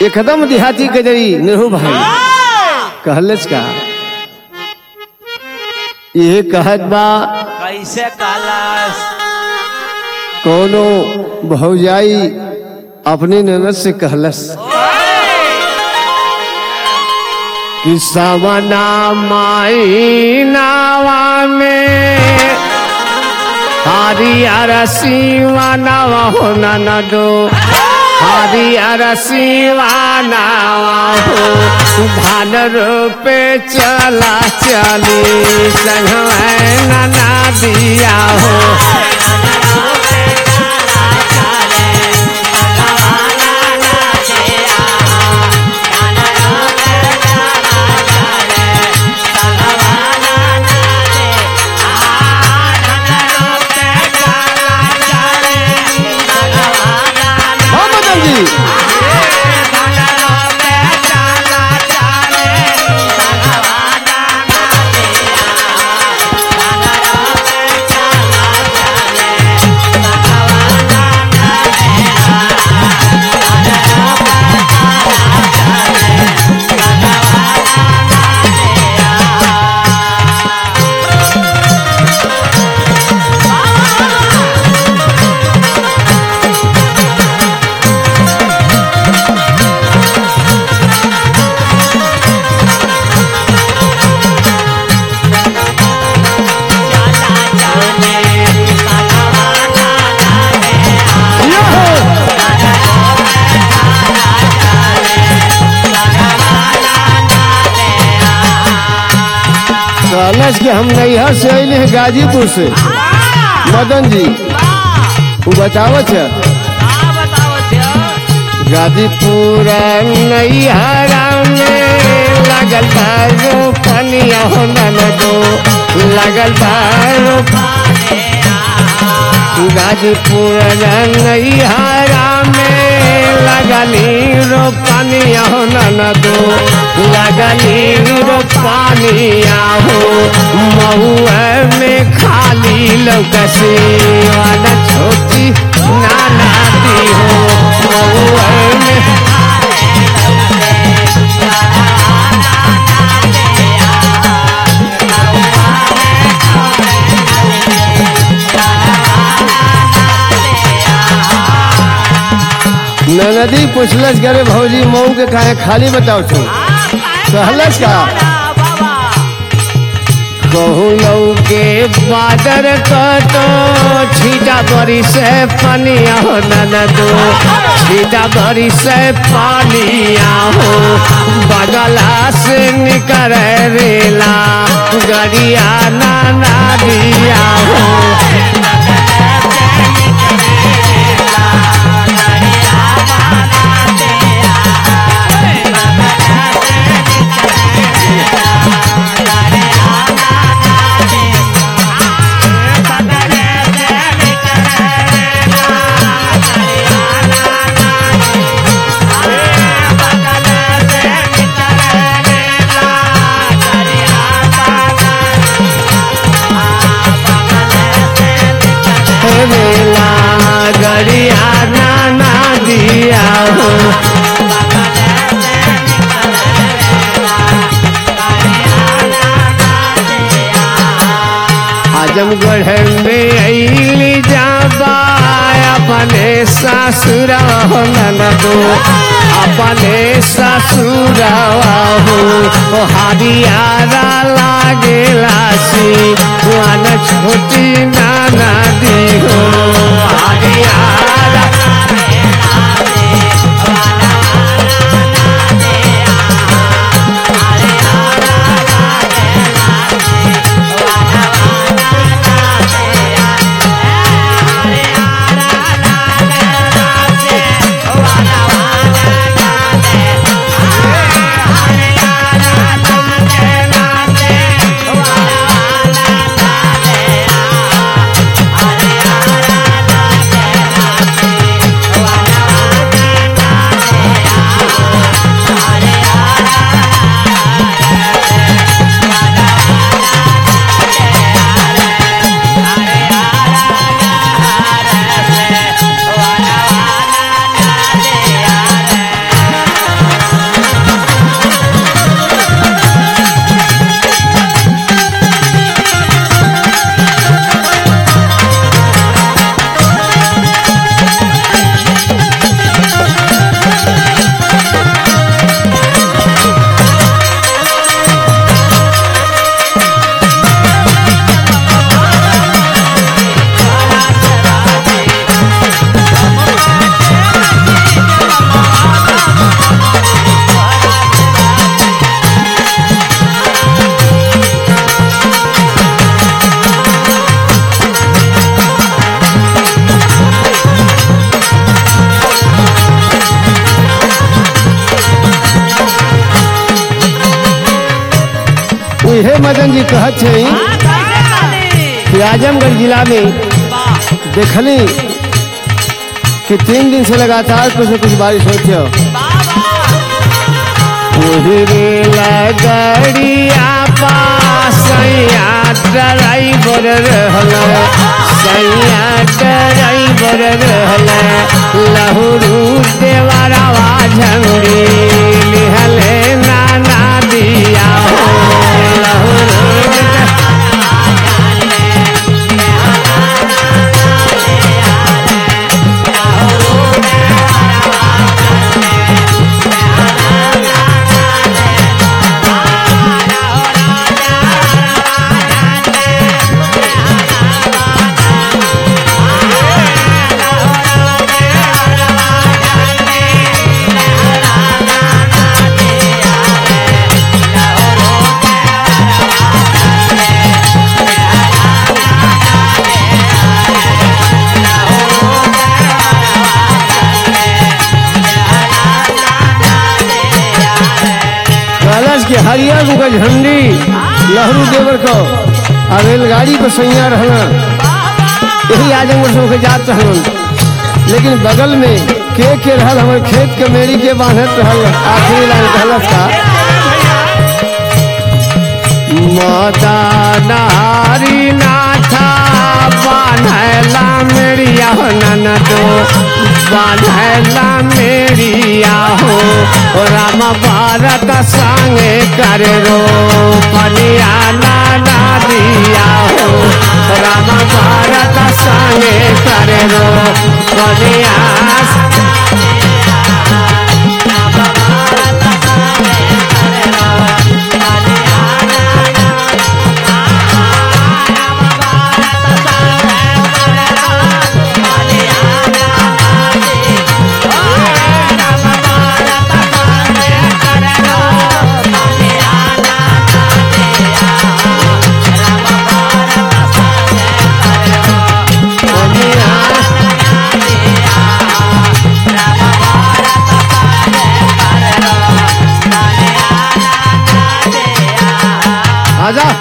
एकदम देहाती गजरी नेहरू भाई कहलस का ये कहत बा कैसे कालास कोनो भौजाई अपनी ननद से कहलस कि सवना माई नावा में हरियर सिवा नावा हो ननदो हरियर सिवा नावा हो धान रोपे चला चली संग नना दिया हो हाँ मदन जी यो हो कहलस कि हम नैहर से अइले हैं गाजीपुर से मदन जी वो बतावत है गाजीपुर नैहरा में लगल बारो पनिया हो ननदो लगल बारो गाजीपुर नैहरा में लगली रो पनिया हो ननदो लगली रो पानिया हो महुआ में खाली लौकसे वाला छोटी नाना दी हो महुआ में ननदी पूछलस करे भौजी मऊ के काहे खाली बताओ छो कहलस का कहू लऊ के बादर कतो छीटा बरी से पनिया हो ननदो छीटा बरी से पानिया हो बगला से निकर रेला गरिया नाना दिया हो रेला गरिया नाना दिया हो आजमगढ़ में अली जाबा अपने ससुर हो ननदो अपने ससुर हो हरियारा लागेला सी वन छोटी नाना दी हो हरियारा मदन जी कहत है कि आजमगढ़ जिला में देखली कि तीन दिन से लगातार कुछ न कुछ बारिश होती है उहरे लगड़िया पासैया ड्राइवर रहल सैया ड्राइवर रहल लहुरू देवरवा झंडी लिहले नाना दिया हो लहुरू कलश के हरियर मुका झंडी लहरू देवर को और रेलगाड़ी पर सैया रहना यही आजमगढ़ से होके जात रहन लेकिन बगल में के के रहल हमर खेत के मेरी के बांधत रहल आखिरी लाइन कहलस का मदानारी नाथा बान्हला मेरिया हो ननदो बान्हला मेरिया हो राम भारत संगे कर रो पनिया नाना दिया हो राम भारत संगे कर रो पनिया आजा